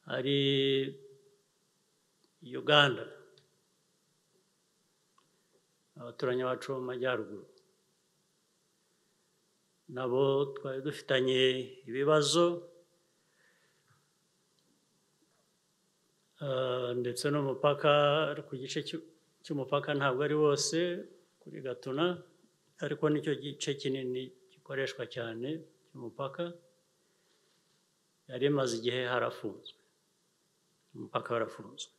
hari Uganda abaturanyi bacu bo mu majyaruguru nabo twari dufitanye ibibazo ah, ndetse n'umupaka ku gice cy'u- cy'umupaka ntabwo ari wose kuri gatuna ariko nicyo gice kinini gikoreshwa cyane cy'umupaka yari imaze igihe harafunzwe umupaka warafunzwe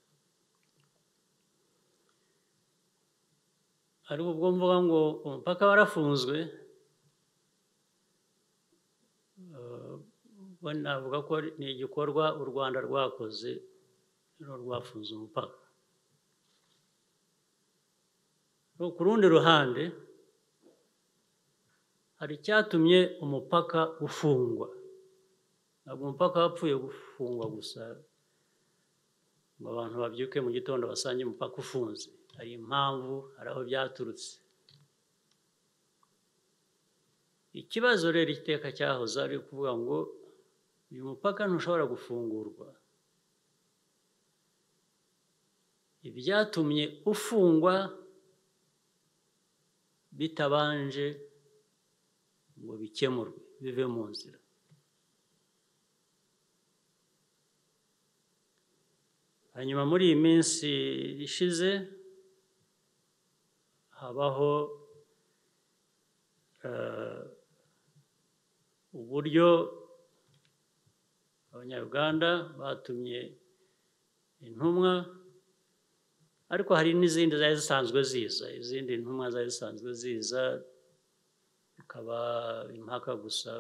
ariko ubwo mvuga ngo umupaka warafunzwe eh, bo navuga ko ari- ni igikorwa u rwanda rwakoze rero rwafunze umupaka Ariko ku rundi ruhande hari icyatumye umupaka ufungwa ntabwo umupaka wapfuye gufungwa gusa ngo abantu babyuke mu gitondo basange umupaka ufunze hari impamvu hari aho byaturutse ikibazo rero iteka cyahoze ari ukuvuga ngo uyu mupaka ntushobora gufungurwa ibyatumye ufungwa bitabanje ngo bikemurwe bive mu nzira hanyuma muri iyi minsi ishize habaho eh, uburyo abanyarwanda batumye intumwa ariko hari n'izindi zari zisanzwe ziza izindi ntumwa zari zisanzwe ziza bikaba impaka gusa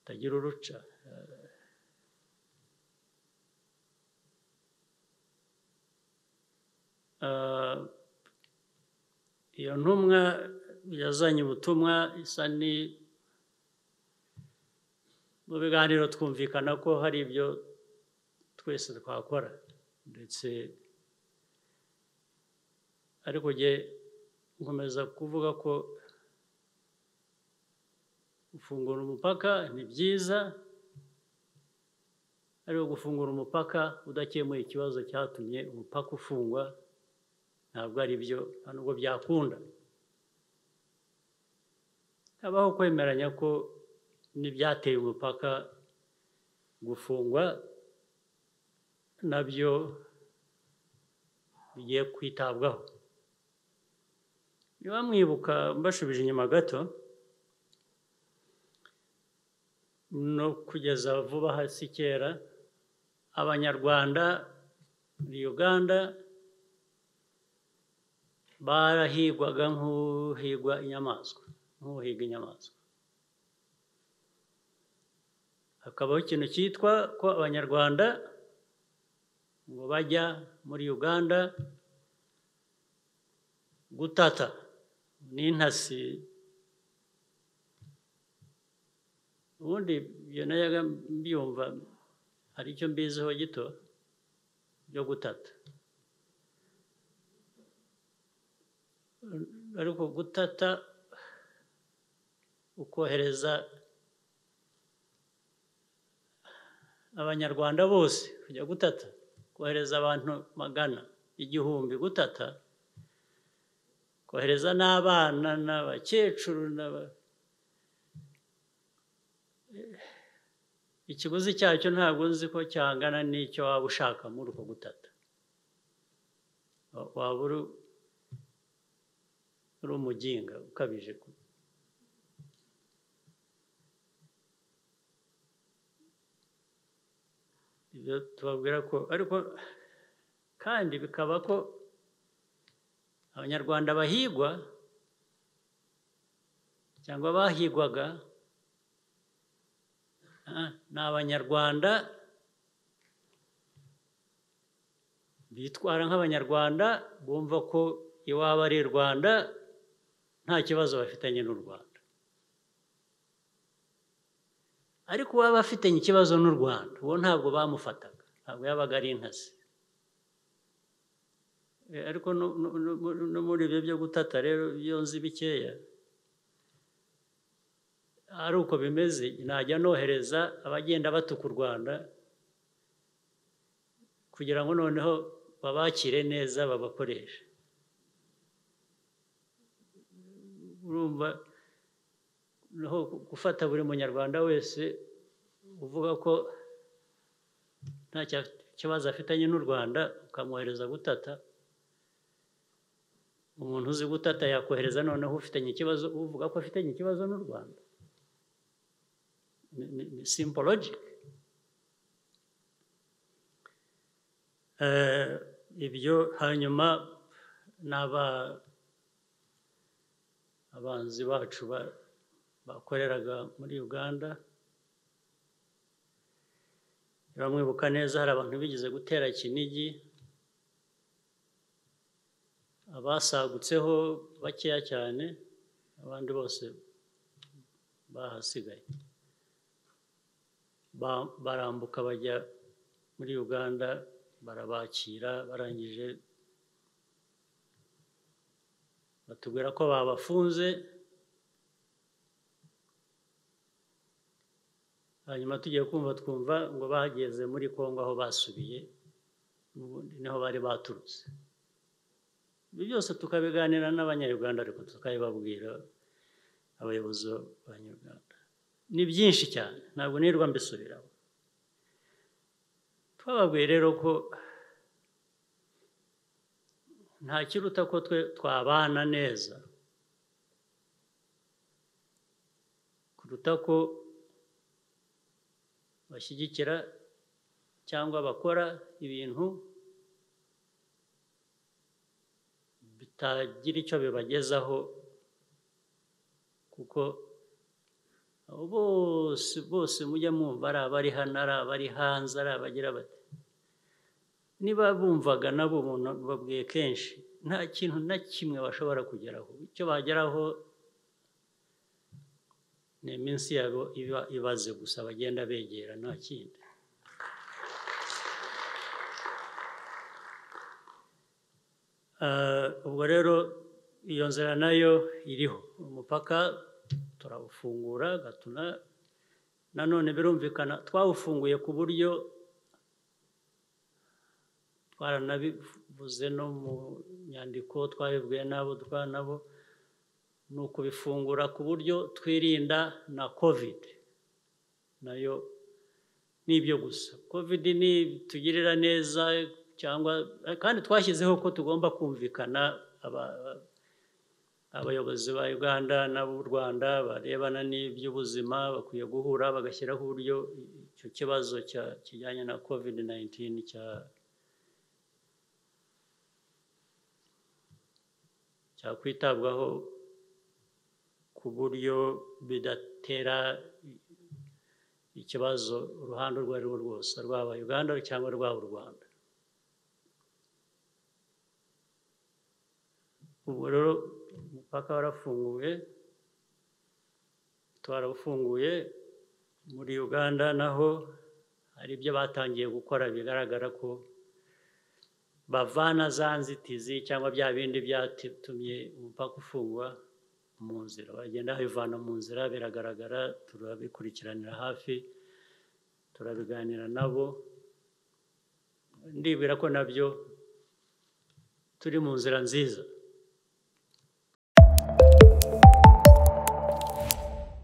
bitagira uruca Ah, iyo ntumwa yazanye ubutumwa isa ni mu biganiro twumvikana ko hari ibyo twese twakora ndetse ariko jye nkomeza kuvuga ko gufungura umupaka ni byiza ariko gufungura umupaka udakemuye ikibazo cyatumye umupaka ufungwa ntabwo ari byo nta nubwo byakunda habaho kwemeranya ko n'ibyateye umupaka gufungwa nabyo bigiye kwitabwaho niba mwibuka mbashubije inyuma gato no kugeza vuba hasi kera abanyarwanda muri uganda barahigwaga nk'uhigwa inyamaswa nk'uhiga inyamaswa hakabaho ikintu cyitwa ko abanyarwanda ngo bajya muri uganda gutata n'intasi ubundi ibyo najyaga mbyumva hari icyo mbiziho gito byo gutata ariko gutata ukohereza abanyarwanda bose kujya gutata kohereza abantu magana igihumbi gutata kohereza n'abana n'abakecuru n'aba ikiguzi cyacyo ntabwo nzi ko cyangana n'icyo waba ushaka muri uko gutata Wa- waba uri uri umuginga ukabije ku- ibyo tubabwira ko ariko kandi bikaba ko abanyarwanda bahigwa cyangwa bahigwaga ah, ni abanyarwanda bitwara nk'abanyarwanda bumva ko iwabo ari i rwanda nta kibazo bafitanye n'u rwanda ariko uwaba afitanye ikibazo n'u rwanda uwo ntabwo bamufataga ntabwo yabaga ari intasi Eh, ariko no- no- no- no- no muri ibyo byo gutata rero iyo nzi bikeya ari uko bimeze najya nohereza abagenda batuka u rwanda kugira ngo noneho babakire neza babakoreshe urumva noneho gufata buri munyarwanda wese uvuga ko nta kibazo afitanye n'u rwanda ukamwohereza gutata umuntu uzi gutata yakohereza noneho ufitanye ikibazo uvuga ko afitanye ikibazo n'u rwanda ni- ni- ni simpologike Eh, ibyo hanyuma n'aba abanzi bacu ba- bakoreraga muri uganda bamwibuka neza hari abantu bigeze gutera kinigi abasagutseho bakeya cyane abandi bose bahasigaye Ba- barambuka bajya muri uganda barabakira barangije batubwira ko babafunze hanyuma tugiye kumva twumva ngo bageze muri congo aho basubiye n'ubundi niho bari baturutse ibyo byose tukabiganira n'abanyarwanda ariko tukabibabwira abayobozi b'abanyarwanda ni byinshi cyane ntabwo nirwa mbisubiraho twababwiye rero ko nta kiruta ko twe twabana neza kuruta ko bashyigikira cyangwa bakora ibintu bitagira icyo bibagezaho kuko abo bose bose mujya mwumva ari abari hano ari abari hanze ari abagira bati niba bumvaga nabo umuntu babwiye kenshi nta kintu na kimwe bashobora kugeraho icyo bageraho ni iminsi yabo iba ibaze gusa bagenda begera nta kindi Eh, ubwo rero iyo nzira nayo iriho umupaka turawufungura gatuna nanone birumvikana twawufunguye ku buryo twaranabivuze no mu nyandiko twabibwiye n'abo dukorana nabo ni ukubifungura ku buryo twirinda na kovide nayo ni ibyo gusa kovide nitugirira neza cyangwa kandi twashyizeho ko tugomba kumvikana aba- abayobozi ba uganda n'ab'u rwanda barebana n'iby'ubuzima bakwiye guhura bagashyiraho uburyo icyo kibazo cya- kijyanye na covid 19 cya- cyakwitabwaho ku buryo bidatera ikibazo uruhande urwo arirwo rwose rwaba uganda cyangwa rwaba u rwanda ubu rero umupaka warafunguye twarawufunguye muri uganda naho hari ibyo batangiye gukora bigaragara ko bavana za nzitizi cyangwa bya bindi byatumye umupaka ufungwa mu nzira bagenda babivana mu nzira biragaragara turabikurikiranira hafi turabiganira nabo ndibwira ko nabyo turi mu nzira nziza